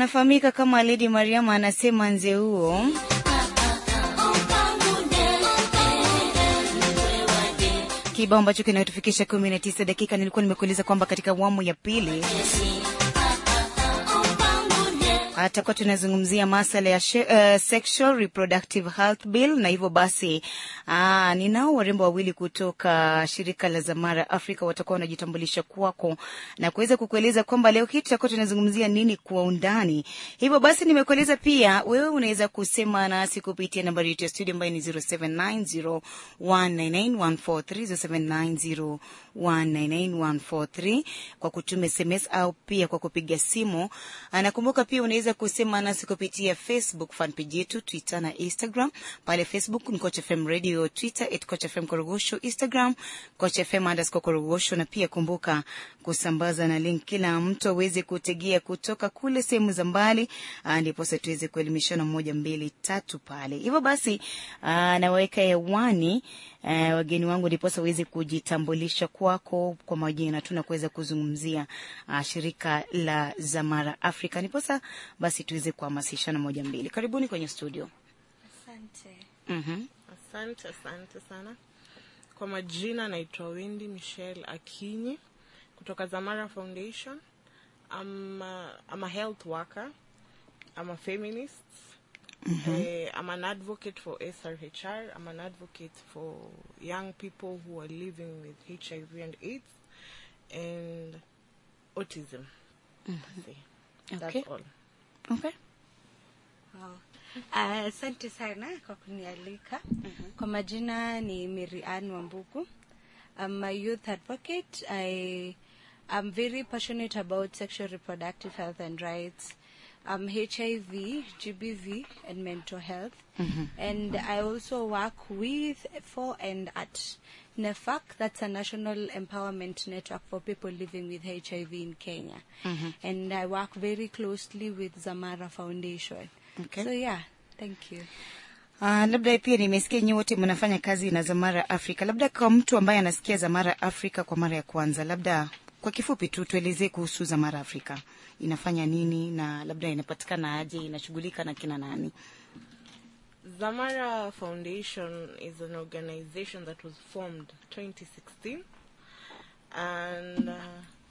anafahamika kama Lady Mariam, anasema nze huo kibao ambacho kinatufikisha kumi na tisa dakika. Nilikuwa nimekueleza kwamba katika awamu ya pili atakuwa tunazungumzia masala ya she, uh, sexual reproductive health bill, na hivyo basi aa, ninao warembo wawili kutoka shirika la Zamara Africa watakuwa wanajitambulisha kwako na kuweza kukueleza kwamba leo hii tutakuwa tunazungumzia nini kwa undani. Hivyo basi nimekueleza pia wewe unaweza kusema nasi kupitia nambari yetu ya studio ambayo ni 0790199143 0790199143 kwa kutuma SMS au pia kwa kupiga simu. Nakumbuka pia unaweza kusema nasi kupitia Facebook fan page yetu, Twitter na Instagram. Pale Facebook ni Coach FM Radio, Twitter at Coach FM Korogosho, Instagram Coach FM underscore Korogosho, na pia kumbuka kusambaza na link, kila mtu aweze kutegea kutoka kule sehemu za mbali, ndipo sasa tuweze kuelimishana moja mbili tatu pale. Hivyo basi nawaweka hewani Uh, wageni wangu ndiposa uweze kujitambulisha kwako kwa majina tu na kuweza kuzungumzia uh, shirika la Zamara Africa, ndiposa basi tuweze kuhamasishana moja mbili. Karibuni kwenye studio. Asante. Mhm. Asante, asante sana. Kwa majina naitwa Wendy Michelle Akinyi kutoka Zamara Foundation. I'm a, I'm a health worker. I'm a feminist. Uh, I'm an advocate for SRHR. I'm an advocate for young people who are living with HIV and AIDS and autism. See, That's Okay. all. Okay. Wow. Ah, Asante sana kwa kunialika. Kwa majina ni Mary Ann Wambugu. I'm a youth advocate. I am very passionate about sexual reproductive health and rights. Um, HIV, GBV, and mental health. And I also work with, for, and at NEFAC, that's a national empowerment network for people living with HIV in Kenya. And I work very closely with Zamara Foundation. Okay. So yeah, thank you. Uh, labda pia nimesikia nyi wote mnafanya kazi na Zamara Africa. Labda kwa mtu ambaye anasikia Zamara Africa kwa mara ya kwanza, labda kwa kifupi tu tuelezee kuhusu Zamara Africa, inafanya nini na labda inapatikana aje, inashughulika na kina nani? Zamara Foundation is an organization that was formed 2016, and uh,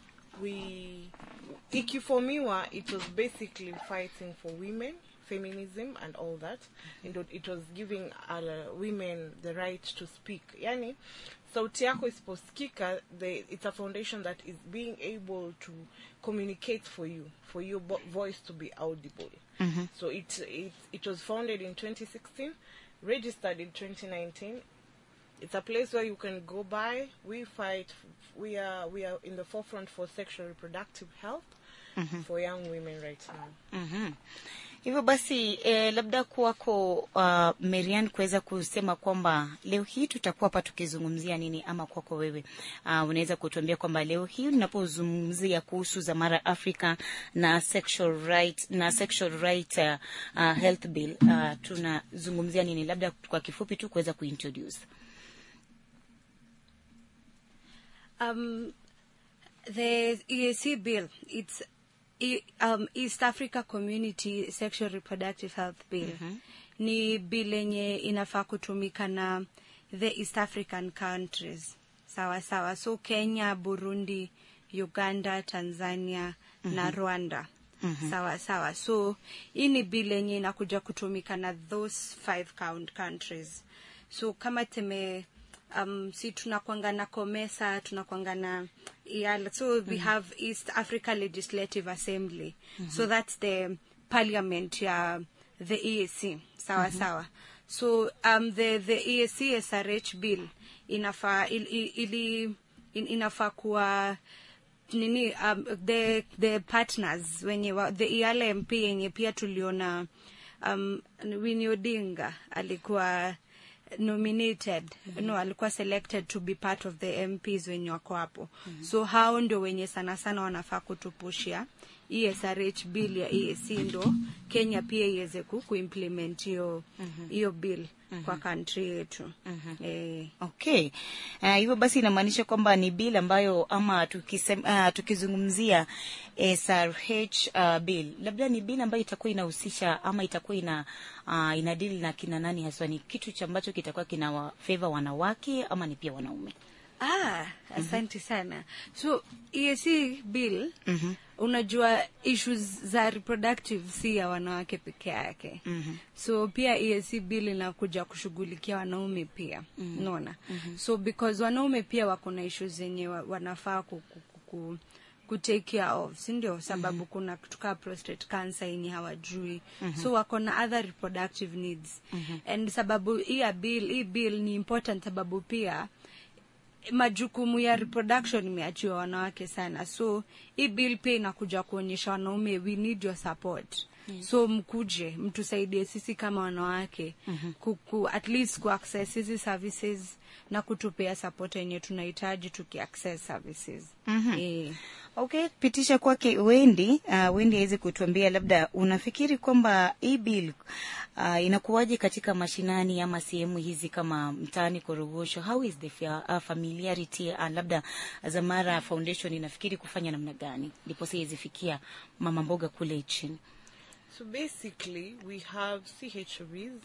we ikiformiwa it was basically fighting for women, feminism, and all that. And it- it was giving uh, women the right to speak. Yani, sauti yako isiposikika, the, it's a foundation that is being able to communicate for you, for your vo- voice to be audible. So it, it it was founded in 2016, registered in 2019. It's a place where you can go by. We fight. We are we are in the forefront for sexual reproductive health for young women right now. Mhm. Hivyo basi eh, labda kwako uh, Marian kuweza kusema kwamba leo hii tutakuwa hapa tukizungumzia nini, ama kwako wewe uh, unaweza kutuambia kwamba leo hii tunapozungumzia kuhusu Zamara Africa na sexual right, na sexual right uh, uh, health bill uh, tunazungumzia nini, labda kwa kifupi tu kuweza kuintroduce. Um, the EAC bill, it's E- um, East Africa Community Sexual Reproductive Health Bill. Ni bill yenye inafaa kutumika na the East African countries. Sawa sawa. So Kenya, Burundi, Uganda, Tanzania na Rwanda. Sawa sawa. So hii ni bill yenye inakuja kutumika na those five count countries. So kama teme um, si tunakwanga na COMESA tunakwanga na IALA. so we have East Africa Legislative Assembly so that's the parliament ya the EAC sawa sawa so um, the, the EAC SRH bill inafaa il, il, ili in, inafaa kuwa nini um, the the partners wenye wa, the IALA MP yenye pia tuliona um, Winnie Odinga alikuwa nominated no alikuwa selected to be part of the MPs wenye wako hapo so hao ndio wenye sana sana wanafaa kutupushia esrh bill ya eac ndo kenya pia iweze ku kuimplement hiyo hiyo bill kwa country yetu eh, okay uh, hivyo basi inamaanisha kwamba ni bill ambayo ama tukisem, uh, tukizungumzia SRH uh, bill labda ni bill ambayo itakuwa inahusisha ama itakuwa ina uh, inadili na kina nani haswa ni kitu cha ambacho kitakuwa kina wa favor wanawake ama ni pia wanaume Ah, asante sana. So EAC bill Mhm. unajua issues za reproductive si ya wanawake peke yake. Mhm. So pia EAC bill inakuja kushughulikia wanaume pia. Unaona? So because wanaume pia wako na issues zenye wa- wanafaa ku, ku, ku, ku ku take care of si ndio sababu kuna kitu kaa prostate cancer yenye hawajui so wako na other reproductive needs and sababu hii ya bill hii bill ni important sababu pia majukumu ya reproduction imeachiwa wanawake sana so hii bill pia inakuja kuonyesha wanaume we need your support so mkuje mtusaidie sisi kama wanawake kuku, at least kuaccess hizi services na kutupea support yenye tunahitaji tukiaccess services eh. okay pitisha kwake wendi uh, wendi aweze kutuambia labda unafikiri kwamba hii bill uh, inakuwaje katika mashinani ama sehemu hizi kama mtaani korogosho how is the fa- uh, familiarity uh, labda zamara foundation inafikiri kufanya namna gani ndipo siwezifikia mama mboga kule chini So basically, we have CHVs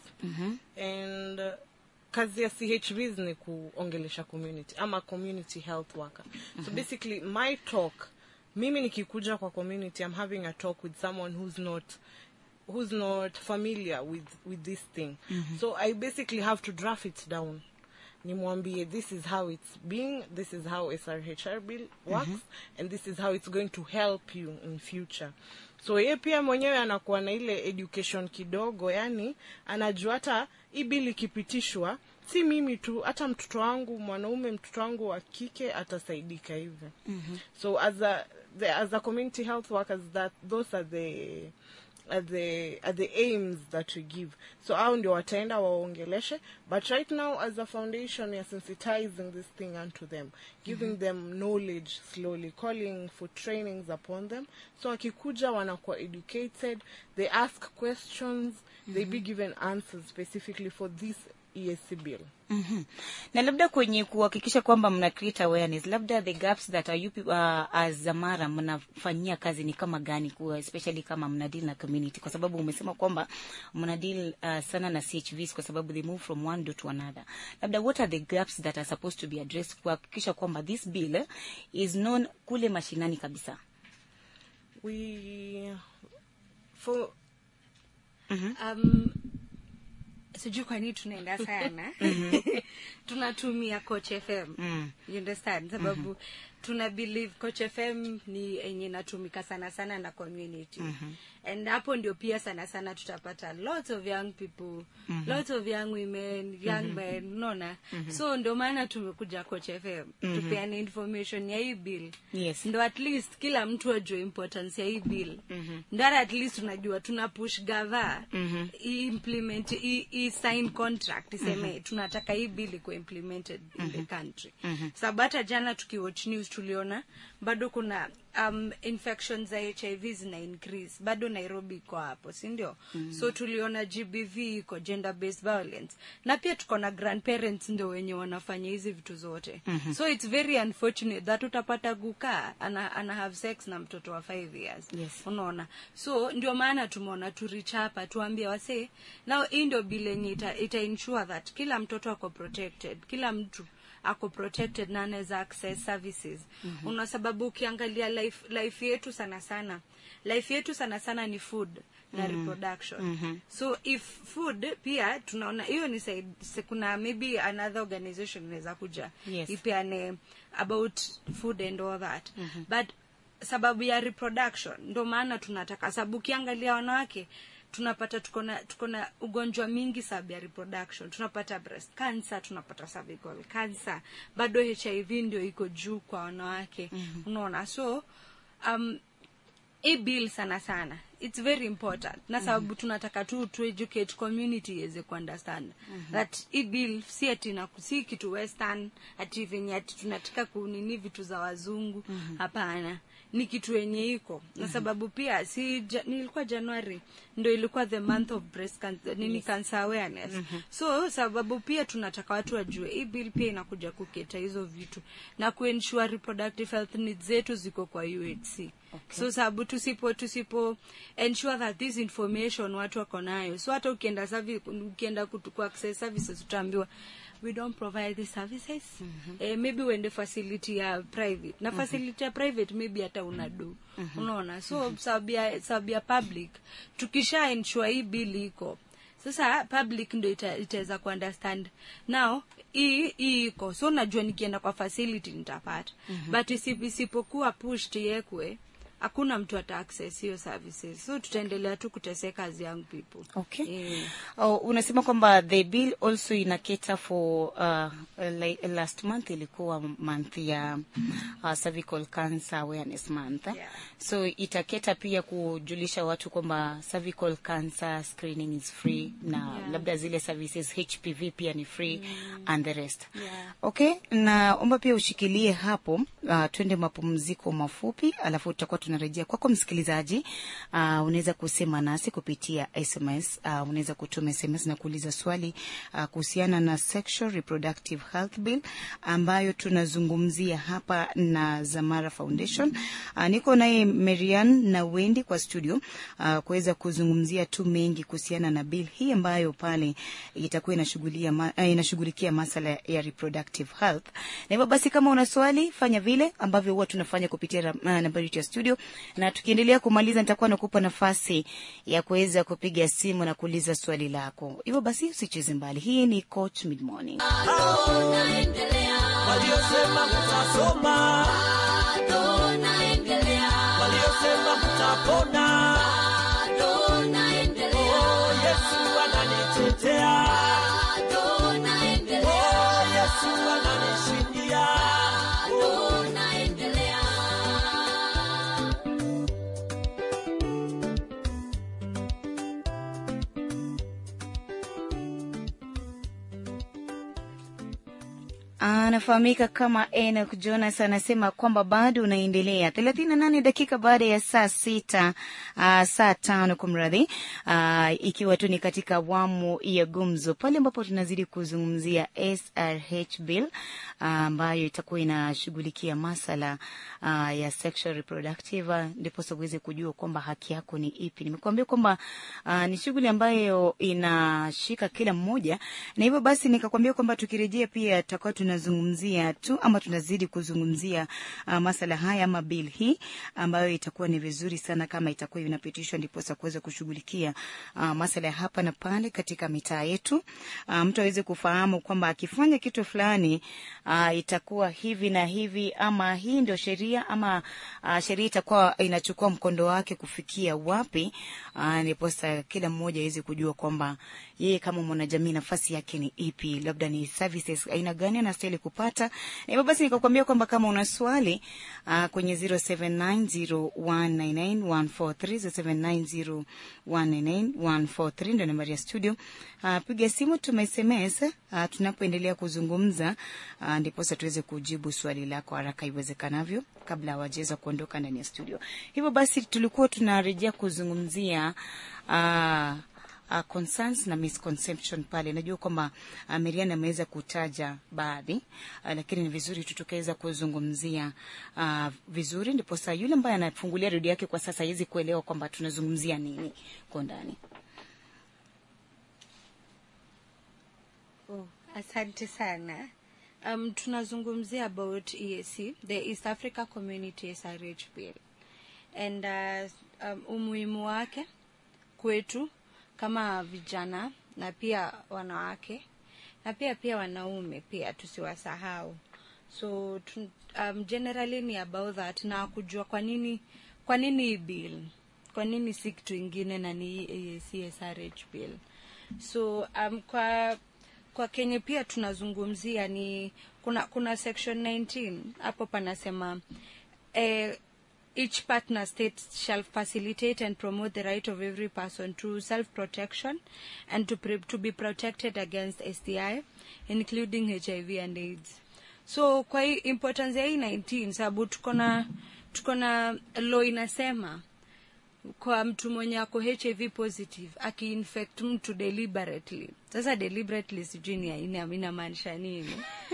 and uh, kazi ya CHVs ni kuongelesha community ama community health worker. So basically, my talk, mimi nikikuja kwa community, I'm having a talk with someone who's not who's not familiar with with this thing. So I basically have to draft it down. nimwambie this is how it's being this is how srhr bill works and this is how it's going to help you in future so ye pia mwenyewe anakuwa na ile education kidogo yani anajua hata hii bill ikipitishwa si mimi tu hata mtoto wangu mwanaume mtoto wangu wa kike atasaidika hivyo mm-hmm. so as a, the, as a community health workers that those are the are the are the aims that we give so hao ndio wataenda waongeleshe but right now as a foundation we are sensitizing this thing unto them giving them knowledge slowly calling for trainings upon them so wakikuja wanakuwa educated they ask questions they be given answers specifically for this ESC bill Mhm. na labda kwenye kuhakikisha kwamba mna create awareness labda the gaps that are you, pe- uh, as zamara mnafanyia kazi ni kama gani kuwa especially kama mna deal na community kwa sababu umesema kwamba mna deal uh, sana na chvs kwa sababu they move from one door to another labda what are the gaps that are supposed to be addressed kuhakikisha kwamba this bill eh, is known kule mashinani kabisa we for um, sijui kwa nini tunaenda sana tunatumia coach fm Mm. you understand sababu tuna believe coach fm ni enye inatumika sana sana na community and hapo ndio pia sana sana tutapata lots of young people lots of young women young men unaona so ndio maana tumekuja coach fm tupeane information ya hii bill Yes. ndo at least kila mtu ajue importance ya hii bill ndara at least tunajua tuna push gava i implement i, i sign contract iseme tunataka hii bill iko implemented in the country sababu hata jana tukiwatch news tuliona bado kuna um, infections za hiv zina increase bado nairobi iko hapo si ndio so tuliona gbv iko gender based violence na pia tuko na grandparents ndio wenye wanafanya hizi vitu zote so it's very unfortunate that utapata gukaa ana, ana have sex na mtoto wa 5 years Yes. unaona so ndio maana tumeona turich hapa tuambie wasee nao hii ndio bile yenye ita, ita ensure that kila mtoto ako protected kila mtu ako protected na anaweza access services mm-hmm. una sababu ukiangalia life, life yetu sana sana life yetu sana sana ni food na reproduction mm-hmm. so if food pia tunaona hiyo ni side, se- kuna maybe another organization inaweza kuja Yes. ipeane about food and all that but sababu ya reproduction ndo maana tunataka sababu ukiangalia wanawake tunapata tuko na tuko na ugonjwa mingi sababu ya reproduction tunapata breast cancer tunapata cervical cancer bado hiv ndio iko juu kwa wanawake mm-hmm. unaona so um, hii bill sana sana it's very important na sababu tunataka tu tu educate community iweze kuunderstand that hii bill si ati na si kitu western ati venye ati tunataka kunini vitu za wazungu hapana ni kitu yenye iko na sababu pia si ja, nilikuwa january ndo ilikuwa the month of breast cancer, nini cancer awareness so sababu pia tunataka watu wajue hii bill pia inakuja kuketa hizo vitu na kuensure reproductive health needs zetu ziko kwa UHC okay. so sababu tusipo tusipo ensure that this information watu wako nayo so hata ukienda service, ukienda kutu- ku access services utaambiwa we don't provide these services mm-hmm. eh, maybe uende facility ya private na facility ya private maybe hata una do mm-hmm. unaona so mm-hmm. sababu ya sababu ya public tukisha ensure hii bill iko sasa public ndo ita- itaweza kuunderstand now hii hii iko so najua nikienda kwa facility nitapata mm-hmm. but isip- isipokuwa pushed iwekwe hakuna mtu ata access hiyo services so tutaendelea tu kuteseka as young people Okay. yeah. Oh, unasema kwamba the bill also ina cater for uh, like, last month ilikuwa month ya uh, cervical cancer awareness month eh? Yeah. so itaketa pia kujulisha watu kwamba cervical cancer screening is free na Yeah. labda zile services HPV pia ni free and the rest Yeah. okay naomba pia ushikilie hapo uh, twende mapumziko mafupi alafu tutakuwa tunarejea kwako msikilizaji uh, unaweza kusema nasi kupitia sms uh, unaweza kutuma sms na kuuliza swali uh, kuhusiana na sexual reproductive health bill ambayo tunazungumzia hapa na zamara foundation uh, niko naye marian na wendi kwa studio uh, kuweza kuzungumzia tu mengi kuhusiana na bill hii ambayo pale itakuwa inashughulia ma, uh, inashughulikia masala ya reproductive health na hivyo basi kama una swali fanya vile ambavyo huwa tunafanya kupitia ra- uh, nambari yetu ya studio na tukiendelea kumaliza nitakuwa nakupa nafasi ya kuweza kupiga simu na kuuliza swali lako hivyo basi usicheze mbali hii ni coach mid morning waliosema mtasoma, waliosema mtapona. Oh, Yesu ananitetea, oh, Yesu ananishindia. Oh, anafahamika kama Enoch Jonas anasema kwamba bado unaendelea thelathini na nane dakika baada ya saa sita uh, saa tano kumradhi uh, ikiwa tu ni katika awamu ya gumzo pale ambapo tunazidi kuzungumzia SRH bill ah, ambayo itakuwa inashughulikia masala uh, ya sexual reproductive uh, ndiposa uweze kujua kwamba haki yako ni ipi. Nimekuambia kwamba uh, ni shughuli ambayo inashika kila mmoja, na hivyo basi nikakwambia kwamba tukirejea pia tutakuwa tunazungumzia tu ama tunazidi kuzungumzia uh, masala haya ama bill hii ambayo itakuwa ni vizuri sana kama itakuwa inapitishwa, ndiposa kuweza kushughulikia uh, masala ya hapa na pale katika mitaa yetu, uh, mtu aweze kufahamu kwamba akifanya kitu fulani uh, itakuwa hivi na hivi, ama hii ndio sheria ama uh, sheria itakuwa inachukua mkondo wake kufikia wapi, uh, ndiposa kila mmoja aweze kujua kwamba yeye kama mwanajamii nafasi yake ni ipi, labda ni services aina gani anastahili kupata. Na hivyo basi nikakwambia kwamba kama una swali uh, kwenye 0790199143 0790199143 ndio nambari ya studio. Uh, piga simu, tuma SMS uh, tunapoendelea kuzungumza uh, ndiposa tuweze kujibu swali lako haraka iwezekanavyo kabla hawajaweza kuondoka ndani ya studio. Hivyo basi tulikuwa tunarejea kuzungumzia uh, uh, concerns na misconception pale. Najua kwamba uh, Miriam ameweza kutaja baadhi uh, lakini ni vizuri tu tukaweza kuzungumzia uh, vizuri, ndiposa yule ambaye anafungulia redio yake kwa sasa hawezi kuelewa kwamba tunazungumzia nini kwa ndani. Oh, asante sana. Um, tunazungumzia about EAC, the East Africa Community SRH Bill. And uh, um, umuhimu wake kwetu kama vijana na pia wanawake na pia pia wanaume pia tusiwasahau. So tu, um, generally ni about that na kujua kwa nini kwa nini hii bill, kwa nini si kitu ingine na ni hii EAC SRH bill. So um, kwa kwa Kenya pia tunazungumzia ni kuna kuna section 19 hapo panasema eh, each partner state shall facilitate and promote the right of every person to self-protection and to, pre- to be protected against STI, including HIV and AIDS. So kwa hii importance ya hii 19 sababu tuko na tuko na law inasema kwa mtu mwenye ako hiv positive akiinfect mtu deliberately sasa deliberately sijui ni ina- inamaanisha nini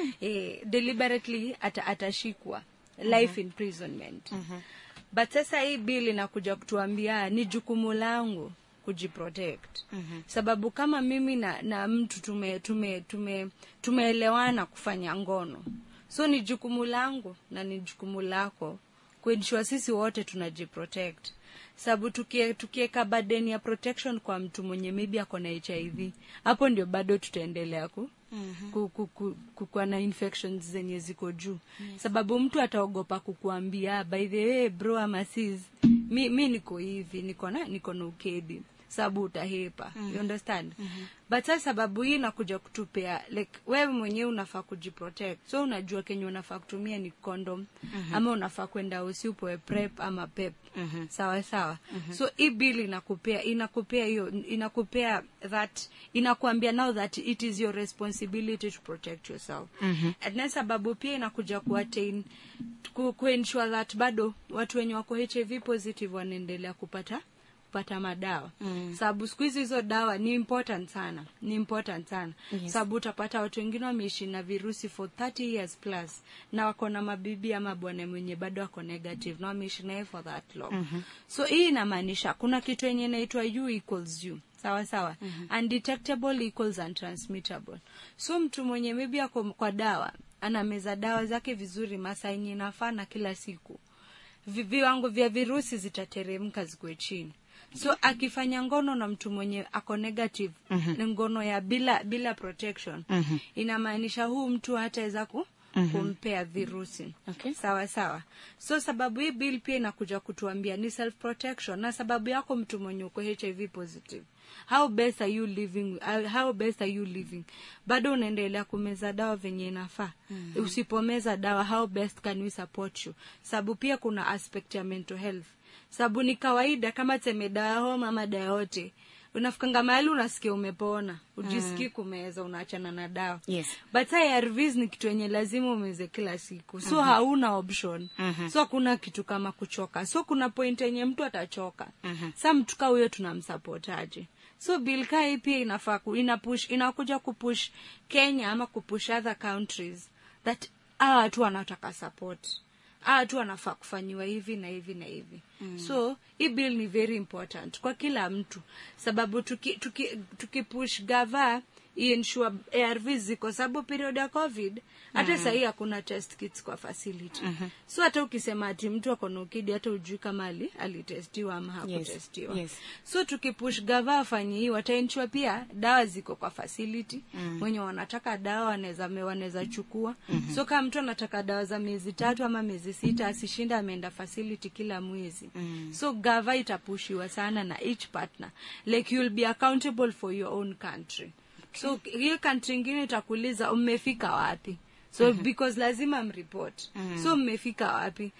eh, deliberately ata, atashikwa life imprisonment but sasa hii bill inakuja kutuambia ni jukumu langu kujiprotect sababu kama mimi na, na mtu tume tume tume tumeelewana kufanya ngono so ni jukumu langu na ni jukumu lako kuensure sisi wote tunajiprotect sababu tukie- tukieka burden ya protection kwa mtu mwenye maybe ako na hiv hapo ndio bado tutaendelea ku ku- ku- ku- kukuwa na infections zenye ziko juu sababu mtu ataogopa kukuambia by the way bro ama sis mi, mi niko hivi niko na niko na ukedi sababu utahepa you understand but sasa sababu hii inakuja kutupea like wewe mwenyewe unafaa kujiprotect so unajua kenye unafaa kutumia ni condom ama unafaa kwenda usi upoe prep ama pep sawa sawa so hii bill inakupea inakupea hiyo inakupea that inakuambia now that it is your responsibility to protect yourself and then sababu pia inakuja kuattain ku, kuensure that bado watu wenye wako hiv positive wanaendelea kupata kupata madawa mm. sababu siku hizi hizo dawa ni important sana ni important sana yes. sababu utapata watu wengine wameishi na virusi for 30 years plus na wako na mabibi ama bwana mwenye bado wako negative na wameishi naye for that long mm-hmm. so hii inamaanisha kuna kitu yenye inaitwa u equals u sawa sawa mm-hmm. undetectable equals untransmittable so mtu mwenye maybe ako kwa dawa anameza dawa zake vizuri masaa yenye inafaa na kila siku vi- viwango vya virusi zitateremka zikuwe chini so akifanya ngono na mtu mwenye ako negative mm-hmm. ngono ya bila bila protection mm-hmm. inamaanisha huu mtu hataweza ku mm-hmm. kumpea virusi Okay. sawa sawa so sababu hii bill pia inakuja kutuambia ni self protection na sababu yako mtu mwenye uko hiv positive how best are you living uh, how best are you living bado unaendelea kumeza dawa venye inafaa mm-hmm. usipomeza dawa how best can we support you sababu pia kuna aspect ya mental health sababu ni kawaida kama teme dawa ya homa ama dawa yote unafikanga mahali unasikia umepona ujisikii kumeza unaachana na dawa Yes. but ARVs ni kitu yenye lazima umeze kila siku so mm-hmm. hauna option mm-hmm. so hakuna kitu kama kuchoka so kuna point yenye mtu atachoka mm-hmm. sa mtu kaa huyo tunamsapotaje so bill kaa hii pia inafaa ku- ina push inakuja kupush kenya ama kupush other countries that hawa watu wanataka support hawa watu wanafaa kufanyiwa hivi na hivi na hivi mm. so hii bill ni very important kwa kila mtu sababu tuki, tuki, tuki push gava iensure arv ziko sababu period ya covid hata mm. sahii hakuna test kits kwa facility mm-hmm. so hata ukisema ati mtu ako na ukidi hata ujui kama ali alitestiwa ama hakutestiwa Yes. so tukipush gava afanye hii wataenchua pia dawa ziko kwa facility mm. wenye wanataka dawa wanaweza wanaweza chukua mm-hmm. so kama mtu anataka dawa za miezi tatu ama miezi sita asishinda ameenda facility kila mwezi mm. so gava itapushiwa sana na each partner like you'll be accountable for your own country so hiyo country ingine itakuuliza mmefika wapi so mm-hmm. because lazima mreport mm-hmm. so mmefika wapi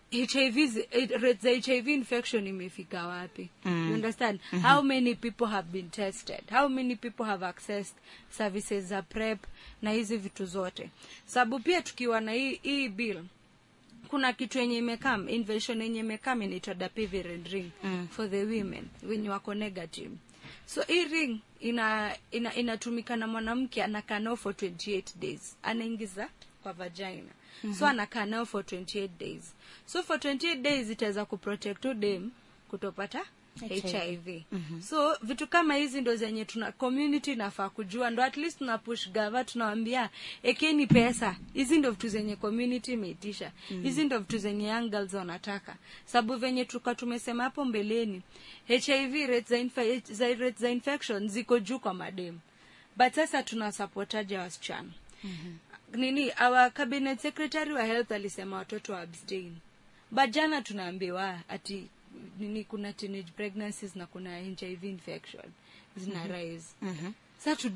hiv zi- eh, rate za hiv infection imefika wapi mm. you understand mm-hmm. how many people have been tested how many people have accessed services za prep na hizi vitu zote sababu pia tukiwa na hii, hii bill kuna kitu yenye imekam invention yenye imekam inaitwa dapivirine ring mm. for the women wenye wako negative so hii ring ina ina inatumika na mwanamke anakaa nao for 28 days anaingiza kwa vagina mm-hmm. so anakaa nao for 28 days so for 28 days itaweza kuprotect udem kutopata HIV. hiv mm-hmm. so vitu kama hizi ndo zenye tuna community inafaa kujua ndo at least tuna push gava tunawambia ekeni pesa hizi ndo vitu zenye community imeitisha mm-hmm. hizi ndo vitu zenye young girls wanataka sababu venye tuka tumesema hapo mbeleni hiv rates za, infa- za, rates za infection ziko juu kwa mademu but sasa tunasapotaja wasichana mm-hmm. nini our cabinet secretary wa health alisema watoto wa abstain but jana tunaambiwa ati nini kuna teenage pregnancies na kuna hiv infection zina mm-hmm. rise mm-hmm. sa tudu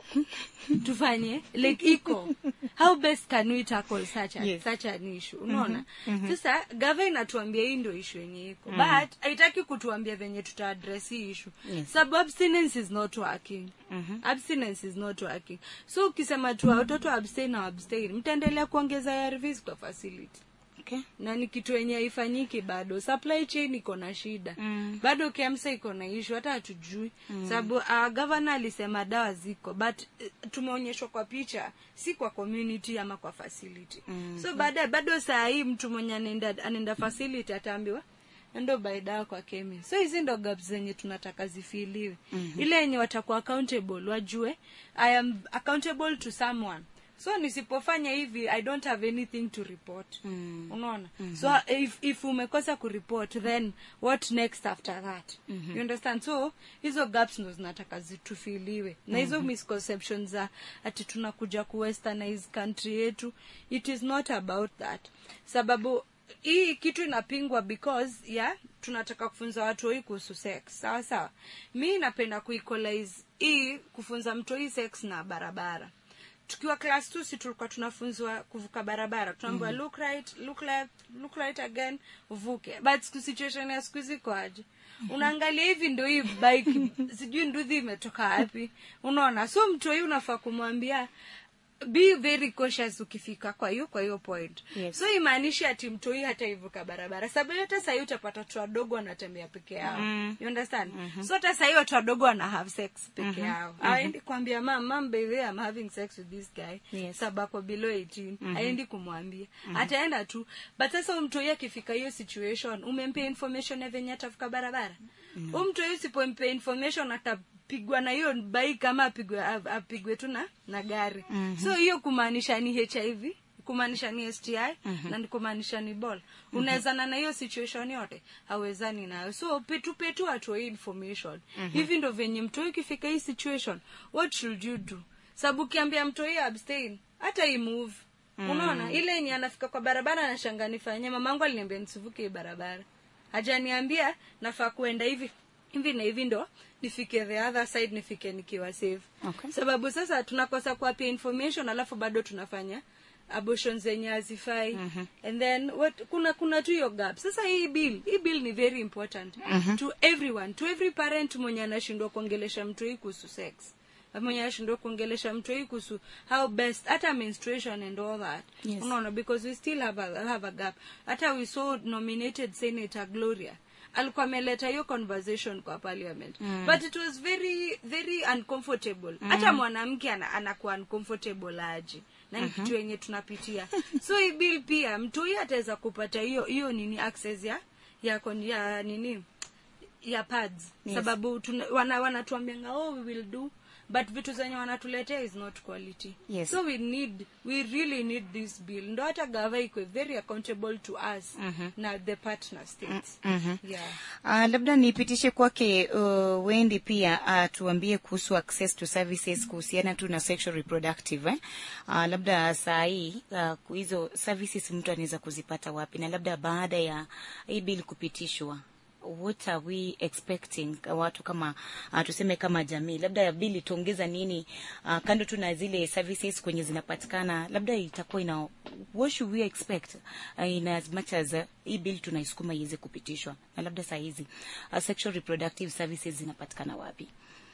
tufanye like iko how best can we tackle such, a, Yes. such an issue unaona sasa gava inatuambia hii ndio issue yenye iko but haitaki kutuambia venye tuta address hii issue Yes. sababu abstinence is not working abstinence is not working so ukisema tu watoto abstain na abstain mtaendelea kuongeza ARVs kwa facility okay. na ni kitu yenye haifanyiki bado supply chain iko na shida Mm. bado KEMSA iko na ishu hata hatujui mm. sababu uh, gavana alisema dawa ziko but uh, tumeonyeshwa kwa picha si kwa community ama kwa facility mm. so baadaye bado saa hii mtu mwenye anaenda anaenda facility ataambiwa ndo buy dawa kwa kemi so hizi ndo gaps zenye tunataka zifiliwe mm-hmm. ile yenye watakuwa accountable wajue i am accountable to someone so nisipofanya hivi i don't have anything to report Mm. unaona so if, if umekosa kureport then what next after that you understand so hizo gaps ndo zinataka zitufiliwe na hizo misconceptions za ati tunakuja kuwesternize country yetu it is not about that sababu hii kitu inapingwa because ya tunataka kufunza watu hii kuhusu sex sawa sawa mi napenda kuequalize hii kufunza mtu hii sex na barabara tukiwa class two si tulikuwa tunafunzwa kuvuka barabara tunaambiwa mm. look right look left look right again uvuke but siku situation ya siku hizi kwaje unaangalia hivi ndo hii bike sijui nduthi imetoka wapi unaona so mtu hii unafaa kumwambia be very cautious ukifika kwa hiyo kwa hiyo point Yes. so imaanishi ati mtoi hata ivuka barabara sababu hata sahii utapata watu wadogo wanatembea peke yao Mm. you understand so hata sahii watu wadogo wana have sex peke yao aendi kuambia mam mam baby I'm having sex with this guy Yes. sababu ako below 18 aendi kumwambia ataenda tu but sasa mtoi akifika hiyo situation umempea information ya venye atavuka barabara mm. mtoi usipompea information atapigwa na hiyo bai kama apigwe ap- apigwe tu na na gari mm-hmm. so hiyo kumaanisha ni hiv kumaanisha ni sti mm-hmm. na ni kumaanisha ni bol unawezana na hiyo situation yote hawezani nayo so petu petu atoi information mm-hmm. hivi ndo venye mtoi ukifika hii situation what should you do sababu ukiambia mtoi abstain hata imove mm. unaona ile yenye anafika kwa barabara anashanga nifanye mamangu aliniambia nisivuke hii barabara hajaniambia nafaa kuenda hivi hivi na hivi ndo nifike the other side nifike nikiwa safe Okay. sababu sasa tunakosa kuwapia information alafu bado tunafanya abortion zenye hazifai mm-hmm. and then what, kuna kuna tu hiyo gap sasa hii bill hii bill ni very important mm-hmm. to everyone to every parent mwenye anashindwa kuongelesha mtu hii kuhusu sex mwenye anashindwa kuongelesha mtu hii kuhusu how best hata menstruation and all that Yes. unaona because we still have a, have a gap hata we saw nominated senator gloria alikuwa ameleta hiyo conversation kwa parliament mm. but it was very very uncomfortable hata mwanamke ana, anakuwa uncomfortable aje na ni kitu yenye tunapitia so hii bill pia mtu huyu ataweza kupata hiyo hiyo nini access ya ya, kon- ya nini ya pads Yes. sababu tuna, wana, wanatuambianga oh we will do but vitu zenye wanatuletea is not quality Yes. so we need we really need this bill ndo hata gava ikwe very accountable to us na the partner states yeah Uh, labda nipitishe kwake uh, Wendi pia uh, tuambie kuhusu access to services kuhusiana tu na sexual reproductive eh? Uh, labda saa hii uh, hizo services mtu anaweza kuzipata wapi, na labda baada ya hii bill kupitishwa what are we expecting uh, watu kama uh, tuseme kama jamii, labda bili itaongeza nini uh, kando tu na zile services kwenye zinapatikana, labda itakuwa ina what should we expect uh, in as much as uh, hii bill tunaisukuma iweze kupitishwa, na labda saa hizi uh, sexual reproductive services zinapatikana wapi?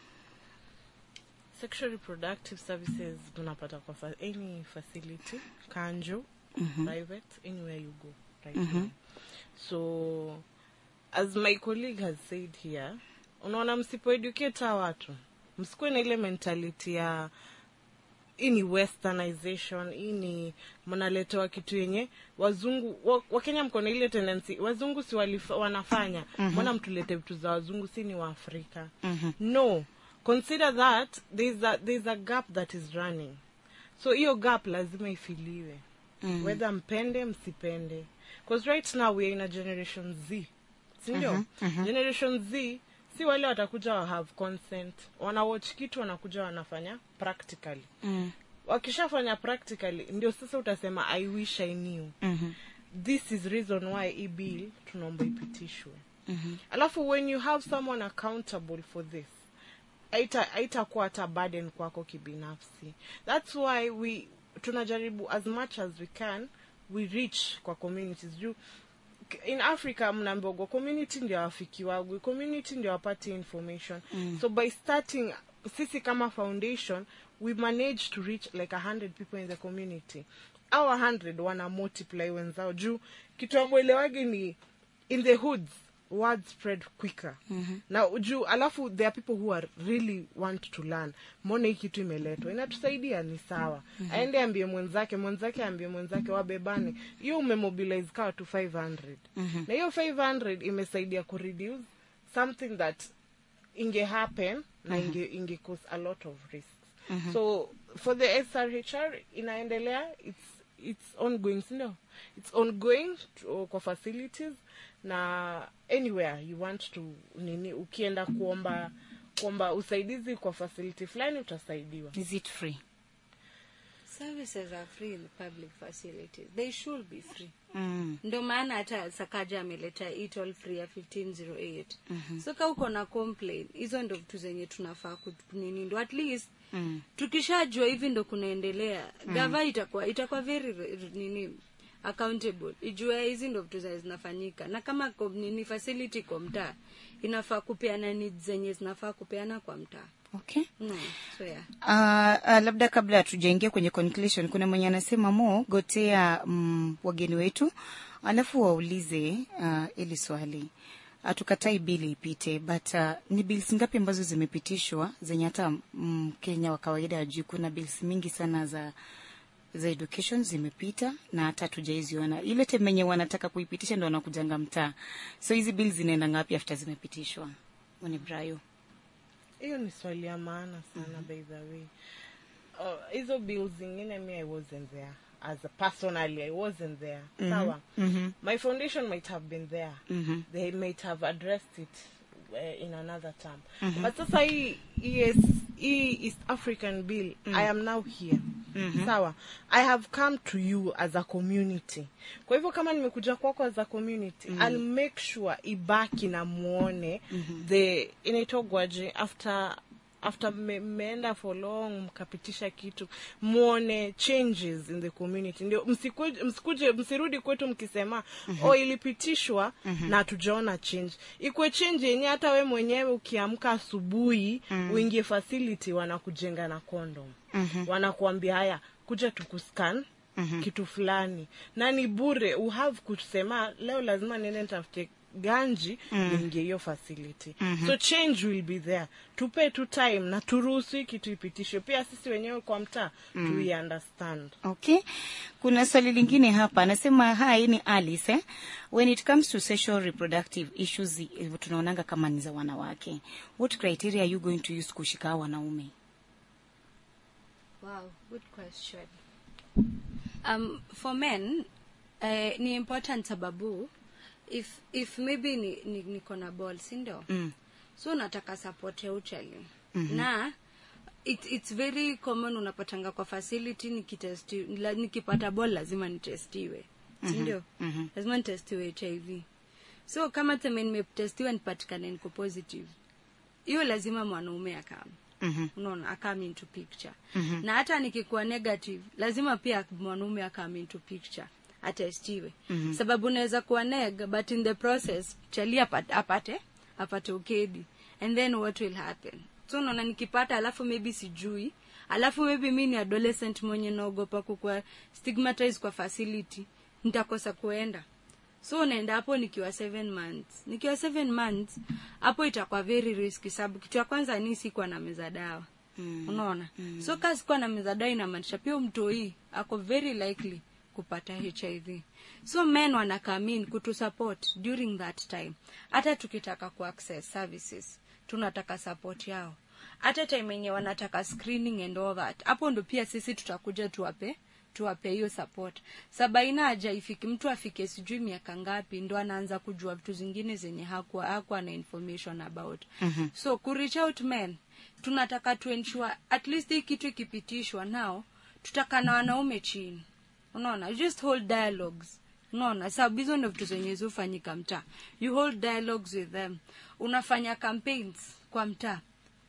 sexual reproductive services tunapata kwa fa any facility kanjo private anywhere you go right now so as my colleague has said here unaona msipoeducate hawa watu msikuwe na ile mentality ya hii ni westernization hii ni mnaletewa kitu yenye wazungu wa- wakenya mko na ile tendency wazungu si walif, wanafanya mbona mtulete vitu za wazungu si ni waafrika no consider that there's a, there's a gap that is running so hiyo gap lazima ifiliwe mm. whether mpende msipende because right now we are in a generation z sindio generation z si wale watakuja wa have consent wanawatch kitu wanakuja wanafanya practically Mm. wakishafanya practically ndio sasa utasema i wish i knew Mhm. this is reason why hii bill tunaomba ipitishwe alafu when you have someone accountable for this haita- haitakuwa hata burden kwako kibinafsi thats why we tunajaribu as much as we can we reach kwa communities juu k- in africa mnambogwa community ndio wafiki wagwe community ndio wapate information mm. so by starting sisi kama foundation we manage to reach like a hundred people in the community our hundred wana multiply wenzao juu kitu amwelewage ni in the hoods word spread quicker mm-hmm. na juu alafu there are people who are really want to learn mbona hii kitu imeletwa inatusaidia ni sawa mm-hmm. aende ambie mwenzake mwenzake ambie mwenzake wabebane hiyo umemobilize kawa tu 500 mm-hmm. na hiyo 500 imesaidia kureduce something that inge happen na inge, inge cause a lot of risks so for the srhr inaendelea it's it's ongoing sindo it's ongoing to, kwa facilities na anywhere you want to nini ukienda kuomba kuomba usaidizi kwa facility fulani utasaidiwa is it free services are free in public facilities they should be free mm. ndo maana hata sakaja ameleta hii toll free ya 1508 mm-hmm. so ka uko na complain hizo ndo vitu zenye tunafaa ku- nini ndo at least Mm. tukishajua hivi ndo kunaendelea mm. gava itakuwa itakuwa very re- nini accountable ijue hizi ndo vitu zenye zinafanyika na kama ko- nini facility kwa mtaa inafaa kupeana needs zenye zinafaa kupeana kwa mtaa okay no, so yeah. Uh, uh, labda kabla hatujaingia kwenye conclusion kuna mwenye anasema mo gotea mm, wageni wetu alafu waulize uh, ili swali hatukatai bili ipite but uh, ni bills ngapi ambazo zimepitishwa zenye hata mkenya wa kawaida ajui kuna bills mingi sana za za education zimepita na hata hatujaiziona ile temenye wanataka kuipitisha ndo wanakujanga mtaa so hizi bills zinaenda ngapi after zimepitishwa ni brayo hiyo ni swali ya maana sana mm-hmm. by the way Uh, hizo bills zingine mi i wasn't there as a personally i wasn't there mm-hmm. sawa mm-hmm. my foundation might have been there Mhm. they might have addressed it uh, in another term but sasa hii yes, hii east african bill i am now here sawa i have come to you as a community kwa hivyo kama nimekuja kwako as a community i'll make sure ibaki na muone the inaitogwaje after after me- mmeenda for long mkapitisha kitu muone changes in the community ndio msikuje, msikuje msirudi kwetu mkisema mm-hmm. oh ilipitishwa mm-hmm. na hatujaona change ikwe change yenye hata we mwenyewe ukiamka asubuhi mm-hmm. uingie facility wanakujenga na condom mm-hmm. wanakuambia haya kuja tukuscan mm-hmm. kitu fulani na ni bure uhave kusema leo lazima niende nitafute ganji mm. niingie hiyo facility mm-hmm. so change will be there tupe tu time na turuhusu hii kitu ipitishwe pia sisi wenyewe kwa mtaa mm. tui understand Okay. Kuna swali lingine hapa anasema hi ni Alice eh? When it comes to sexual reproductive issues eh, tunaonanga kama ni za wanawake. What criteria are you going to use kushika hao wanaume? Wow, good question. Um, for men, uh, ni important sababu if if maybe ni, ni, niko na ball sindo Mm. so nataka support ya uchali mm-hmm. na it, it's very common unapatanga kwa facility nikitesti la, nikipata ball lazima nitestiwe sindio mhm. lazima nitestiwe hiv so kama teme nimetestiwa nipatikane niko positive hiyo lazima mwanaume akam Mhm. unaona akam into picture mm-hmm. na hata nikikuwa negative lazima pia mwanaume akam into picture atestiwe mm-hmm. sababu unaweza kuwa neg but in the process chali apate apate, apate ukedi and then what will happen so unaona nikipata alafu maybe sijui alafu maybe mi ni adolescent mwenye naogopa kukua stigmatize kwa facility nitakosa kuenda so unaenda hapo nikiwa seven months nikiwa seven months hapo itakuwa very risky sababu kitu ya kwanza ni sikuwa na meza dawa mm. unaona mm. so kaa sikuwa na meza dawa inamaanisha pia mtoi ako very likely kupata hiv so men wanakamin kutusupport during that time hata tukitaka kuaccess services tunataka support yao hata time yenye wanataka screening and all that hapo ndo pia sisi tutakuja tuwape tuwape hiyo support sabaina haja ifiki mtu afike sijui miaka ngapi ndo anaanza kujua vitu zingine zenye hakuwa hakuwa na information about mm-hmm. so kureach out men tunataka tuensure at least hii kitu ikipitishwa nao tutaka na wanaume chini unaona just hold dialogues unaona sababu hizo ndo vitu zenye zifanyika mtaa you hold dialogues with them unafanya campaigns kwa mtaa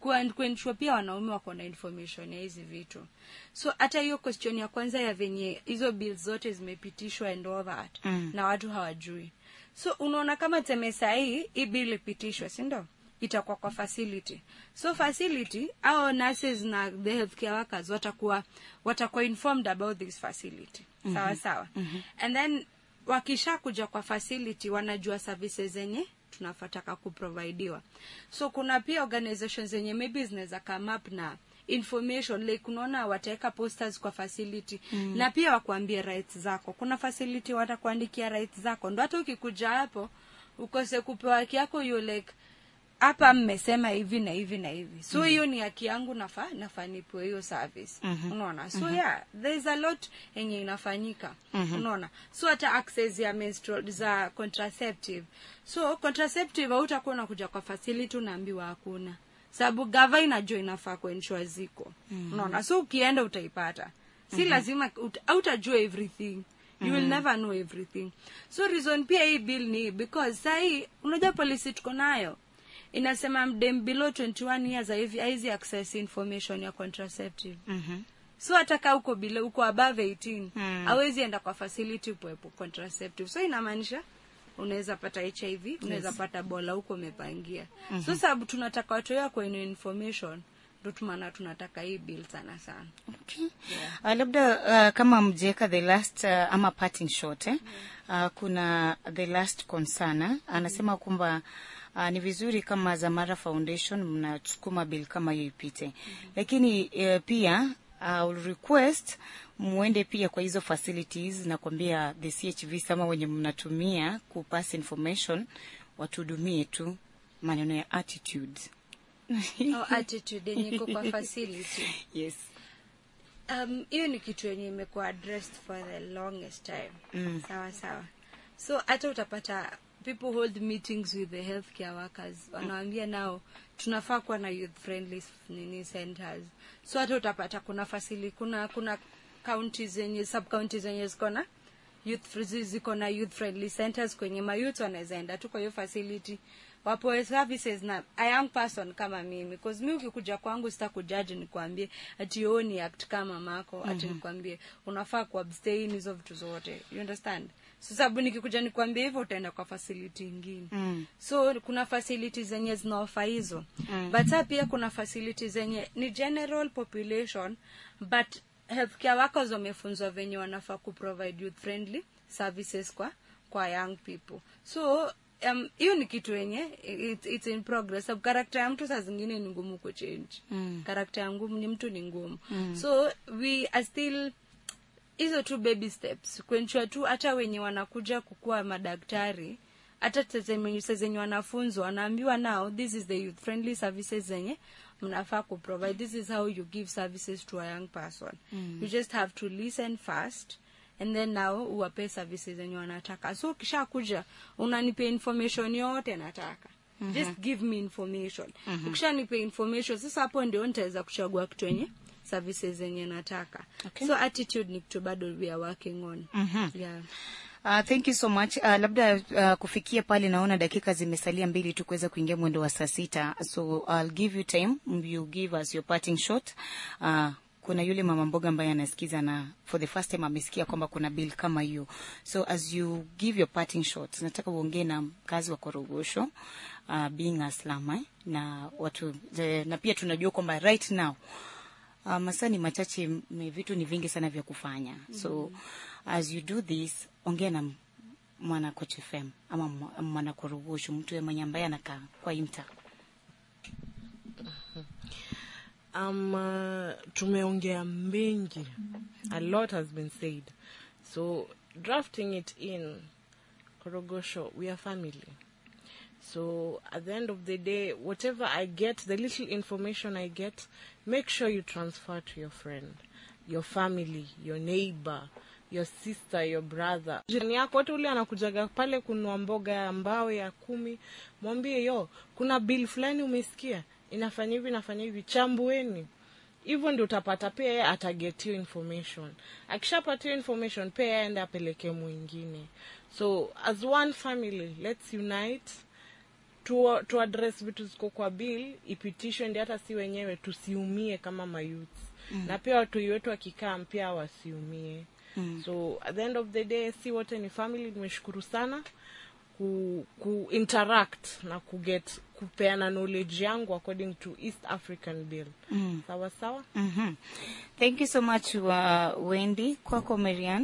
kuwa- kuensure pia wanaume wako na information ya hizi vitu so hata hiyo question ya kwanza ya venye hizo bills zote zimepitishwa and all that Mm. na watu hawajui so unaona kama teme sahii hii bill ipitishwe sindo itakuwa kwa facility so facility au nurses na the healthcare workers watakuwa watakuwa informed about this facility mm-hmm. sawa sawa mm-hmm. and then wakisha kuja kwa facility wanajua services zenye tunafataka kuprovidiwa so kuna pia organizations zenye maybe zinaweza come up na information like unaona wataweka posters kwa facility mm. na pia wakuambie rights zako kuna facility watakuandikia rights zako ndo hata ukikuja hapo ukose kupewa haki yako you like hapa mmesema hivi na hivi na hivi so hiyo ni haki yangu nafa nafaa nipewe hiyo service mm-hmm. unaona so mm-hmm. yeah there is a lot yenye inafanyika mm-hmm. unaona so hata access ya menstrual za contraceptive so contraceptive hautakuwa unakuja kwa facility unaambiwa hakuna sababu gava inajua inafaa kuensure ziko mm-hmm. unaona so ukienda utaipata si mm-hmm. lazima ut- hautajua everything you will never know everything so reason pia hii bill ni because sahii unajua policy tuko nayo inasema mdem below 21 years haivi- haizi access information ya contraceptive Mhm. so hata kaa uko below uko above 18 Mm. hawezi enda kwa facility kuwepo contraceptive so inamaanisha unaweza pata hiv unaweza pata bola huko umepangia mm-hmm. so sababu tunataka watu wao kwenye information ndo tumana tunataka hii bill sana sana Okay. Uh, labda uh, kama mjeka the last uh, ama parting shot eh? uh, kuna the last concern anasema kwamba uh, ni vizuri kama Zamara Foundation mnasukuma bill kama hiyo ipite, lakini uh, pia uh, will request muende pia kwa hizo facilities na kuambia the CHVs ama wenye mnatumia kupass information watuhudumie tu maneno ya attitude Au attitude yenye iko kwa facility yes um hiyo ni kitu yenye imekuwa addressed for the longest time Mm. sawa sawa so hata utapata people hold meetings with the healthcare workers wanawambia nao tunafaa kuwa na youth friendly nini centers so hata utapata kuna fasili kuna kuna county zenye sub county zenye ziko na youth fr- ziko na youth friendly centers kwenye mayouth wanaweza enda tu kwa hiyo facility wapoe services na a young person kama mimi cause mi ukikuja kwangu sitakujaji nikwambie ati yo ni act kama mako ati nikwambie unafaa kuabstain hizo vitu zote you understand so sababu nikikuja nikwambie hivyo utaenda kwa facility ingine Mm. so kuna facility zenye zinaofa hizo mm. but saa pia kuna facility zenye ni general population but healthcare workers wamefunzwa venye wanafaa kuprovide youth friendly services kwa kwa young people so um, hiyo ni kitu yenye it, it's in progress sababu karakta ya mtu saa zingine ni ngumu kuchange Mm. karakta ya ngumu ni mtu ni ngumu mm. so we are still hizo tu baby steps kuensure tu hata wenye wanakuja kukuwa madaktari hata tezemenyuse zenye wanafunzwa wanaambiwa now this is the youth friendly services zenye mnafaa kuprovide this is how you give services to a young person mm. you just have to listen first and then now uwape services zenye wanataka so ukisha kuja unanipe information yote nataka mm-hmm. just give me information mm-hmm. ukishanipe information sasa hapo ndio nitaweza kuchagua kitu yenye services zenye nataka Okay. so attitude ni kitu bado we are working on Mhm. yeah Uh, thank you so much. Uh, labda uh, kufikia pale naona dakika zimesalia mbili tu kuweza kuingia mwendo wa saa sita, so I'll give you time, you give us your parting shot. Uh, kuna yule mama mboga ambaye anasikiza na for the first time amesikia kwamba kuna bill kama hiyo, so as you give your parting shot, nataka uongee na mkazi wa Korogosho uh, being a slum eh, na watu the, na pia tunajua kwamba right now Uh, masaa ni machache, m- vitu ni vingi sana vya kufanya so as you do this, ongea na m- mwana Coach FM ama mwa- mwana Korogosho, mtu mwenye ambaye anakaa kwa imta. um, uh, tumeongea mengi a lot has been said so drafting it in korogosho we are family so at the end of the day whatever i get the little information i get make sure you transfer to your friend your family your neighbor your sister your brother jirani yako wote ule anakujaga pale kunua mboga ya mbao ya kumi mwambie yo kuna bill fulani umesikia inafanya hivi inafanya hivi chambueni hivyo ndio utapata pia yeye ataget hiyo information akishapata hiyo information pia yeye aende apeleke mwingine so as one family let's unite tu, tu address vitu ziko kwa bill ipitishwe ndi hata si wenyewe tusiumie kama mayouth mm. na pia watoi wetu wakikaa pia wasiumie mm. so at the end of the day si wote ni family nimeshukuru sana ku, ku interact na kuget kupeana knowledge yangu according to east african bill mm. sawa sawa Mhm. Thank you so much uh, Wendy. Kwako Marian.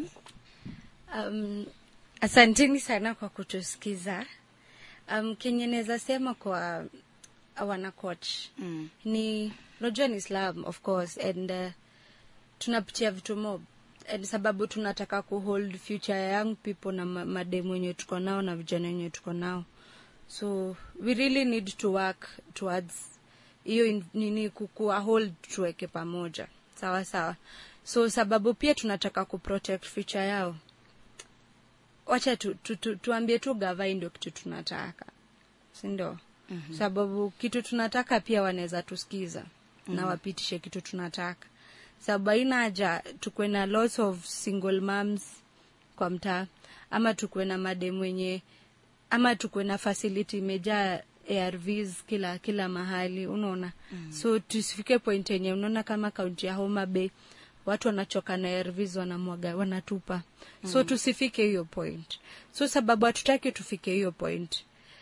Um, asanteni sana kwa kutusikiza. Um, kenye naweza sema kwa wana coach Mm. ni unajua ni Islam of course and uh, tunapitia vitu mob and sababu tunataka kuhold future ya young people na ma- mademu wenye tuko nao na vijana wenye tuko nao so we really need to work towards hiyo in- nini kukua hold tuweke pamoja sawa sawa so sababu pia tunataka kuprotect future yao wacha tu, tu, tu, tuambie tu gavai ndio kitu tunataka sindo mm-hmm. sababu kitu tunataka pia wanaweza tusikiza mm-hmm. na wapitishe kitu tunataka sababu haina haja tukuwe na lots of single moms kwa mtaa ama tukuwe na madem wenye ama tukuwe na facility imejaa arvs kila kila mahali unaona mm. so tusifike point yenye unaona kama kaunti ya homa bay watu wanachoka na arvs wanamwaga wanatupa mm. so tusifike hiyo point so sababu hatutaki tufike hiyo point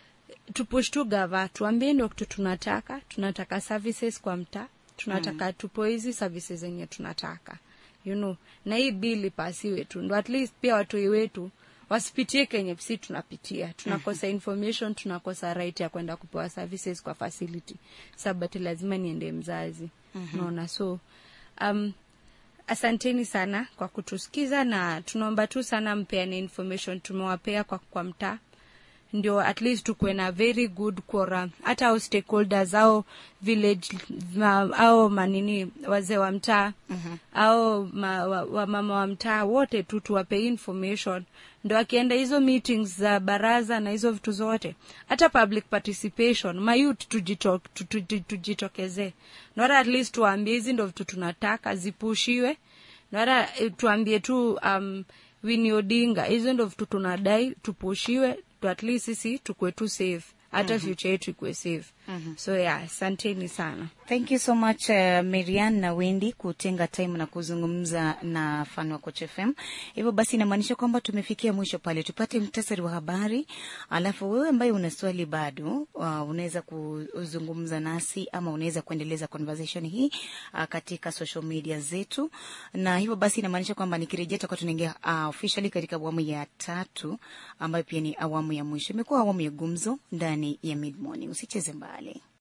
tupush tu gava tuambie ndio kitu tunataka tunataka services kwa mtaa tunataka mm. tupo hizi services zenye tunataka you know na hii bili pasiwe tu ndo at least pia watoi wetu wasipitie kenye si tunapitia tunakosa information tunakosa right ya kwenda kupewa services kwa facility sabati lazima niende mzazi mm-hmm. naona so um, asanteni sana kwa kutusikiza na tunaomba tu sana mpeane information tumewapea kwa, kwa mtaa ndio at least tukuwe na very good quorum hata au stakeholders au village ma, au manini wazee wa mtaa mm-hmm. au ma, wa, wa mama wa mtaa wote tu tuwape information ndo akienda hizo meetings za baraza na hizo vitu zote hata public participation mayut tujito, tu- tu- tu- tujitokezee nora at least tuwaambie hizi ndo vitu tunataka zipushiwe nara tuambie tu um, Winnie Odinga hizo ndo vitu tunadai tupushiwe tu at least sisi tukue tu safe hata mm-hmm. future yetu ikuwe safe mm-hmm. so yeah asanteni sana Thank you so much uh, Marian na Wendy kutenga time na kuzungumza na fan wa Coach FM. Hivyo basi inamaanisha kwamba tumefikia mwisho pale. Tupate mtasari wa habari, alafu wewe ambaye una swali bado uh, unaweza kuzungumza nasi ama unaweza kuendeleza conversation hii uh, katika social media zetu, na hivyo basi inamaanisha kwamba nikirejea tutakuwa tunaingia uh, officially katika awamu ya tatu ambayo pia ni awamu ya mwisho. Imekuwa awamu ya gumzo ndani ya Mid Morning. Usicheze mbali.